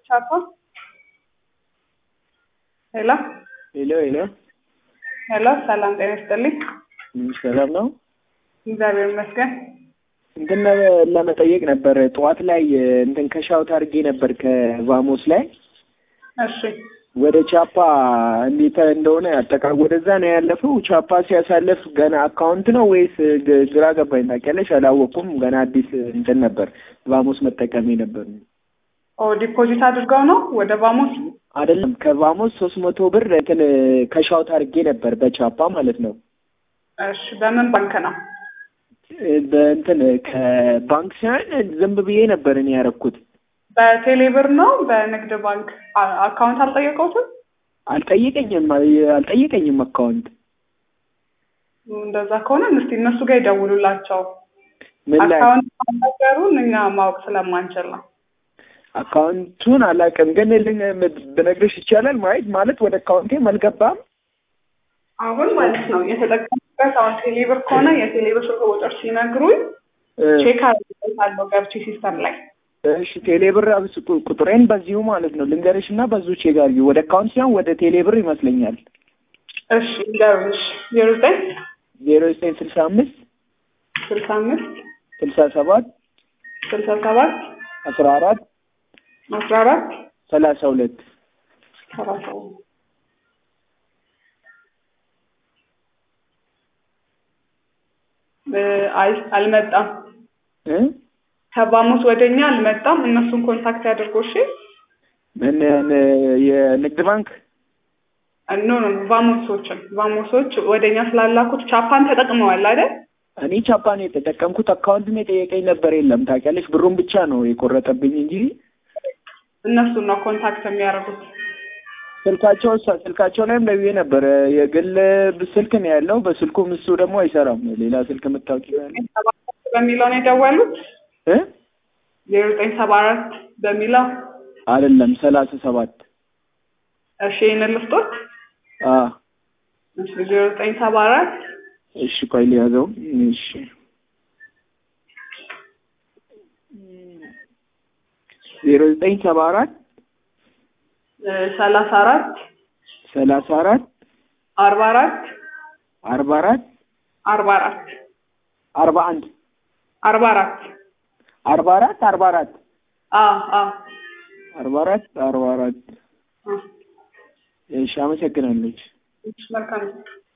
ቻፓ ሄሎ ሄሎ ሄሎ፣ ሄሎ፣ ሰላም ጤና ይስጥልኝ። ሰላም ነው። እግዚአብሔር ይመስገን። እንትን ለመጠየቅ ነበር። ጠዋት ላይ እንትን ከሻውት አድርጌ ነበር ከቫሞስ ላይ እሺ ወደ ቻፓ እንዴት እንደሆነ አጠቃ ወደዛ ነው ያለፈው። ቻፓ ሲያሳልፍ ገና አካውንት ነው ወይስ ግ- ግራ ገባኝ። ታውቂያለሽ፣ አላወቅኩም። ገና አዲስ እንትን ነበር ቫሞስ መጠቀሜ ነበር። ኦ ዲፖዚት አድርገው ነው ወደ ባሞስ? አይደለም ከቫሞስ ሶስት መቶ ብር እንትን ከሻውት አድርጌ ነበር በቻፓ ማለት ነው። እሺ በምን ባንክ ነው? በእንትን ከባንክ ሳይሆን ዝም ብዬ ነበር እኔ ያደረኩት። በቴሌብር ነው በንግድ ባንክ አ- አካውንት አልጠየቀውትም? አልጠየቀኝም አልጠየቀኝም አካውንት እንደዛ ከሆነ እስቲ እነሱ ጋር ይደውሉላቸው። ምን ላይ አካውንት ነገሩን እኛ ማወቅ ስለማንችል ነው። አካውንቱን አላውቅም፣ ግን ልን ብነግርሽ ይቻላል። ማየት ማለት ወደ አካውንቴም አልገባም። አሁን ማለት ነው የተጠቀሙበት አሁን ቴሌብር ከሆነ የቴሌብር ስልክ ቁጥር ሲነግሩኝ ቼክ አድርጌታለሁ ገብቼ ሲስተም ላይ እሺ ቴሌብር አብስ ቁ- ቁጥሬን በዚሁ ማለት ነው ልንገርሽ እና በዚሁ ቼክ አድርጊ። ወደ አካውንት ሲሆን ወደ ቴሌብር ይመስለኛል። እሺ እንደውልሽ ዜሮ ዘጠኝ ዜሮ ዘጠኝ ስልሳ አምስት ስልሳ አምስት ስልሳ ሰባት ስልሳ ሰባት አስራ አራት አስራ አራት ሰላሳ ሁለት ሰላሳ እ አይ አልመጣም። እ ከባሙስ ወደኛ አልመጣም። እነሱን ኮንታክት ያድርጉ። እሺ ምን ምን የንግድ ባንክ ኖ ኖ ቫሞሶችን ቫሞሶች ወደኛ ስላላኩት ቻፓን ተጠቅመዋል አይደል? እኔ ቻፓን የተጠቀምኩት አካውንትም የጠየቀኝ ነበር የለም። ታውቂያለሽ ብሩን ብቻ ነው የቆረጠብኝ እንጂ እነሱን ነው ኮንታክት የሚያደርጉት። ስልካቸው ስልካቸው ላይም ለብዬ ነበር። የግል ስልክ ነው ያለው። በስልኩም እሱ ደግሞ አይሰራም። ሌላ ስልክ የምታውቂ ካለ ሰባ አራት በሚለው ነው የደወሉት። እ ዜሮ ዘጠኝ ሰባ አራት በሚለው አይደለም ሰላሳ ሰባት እሺ ይህንን ልስጦት። አ እሺ ዜሮ ዘጠኝ ሰባ አራት እሺ ቆይ ሊያዘው እሺ ዜሮ ዘጠኝ ሰባ አራት ሰላሳ አራት ሰላሳ አራት አርባ አራት አርባ አራት አርባ አራት አርባ አንድ አርባ አራት አርባ አራት አርባ አራት አ አ አርባ አራት አርባ አራት አ እሺ አመሰግናለች። እሺ መልካም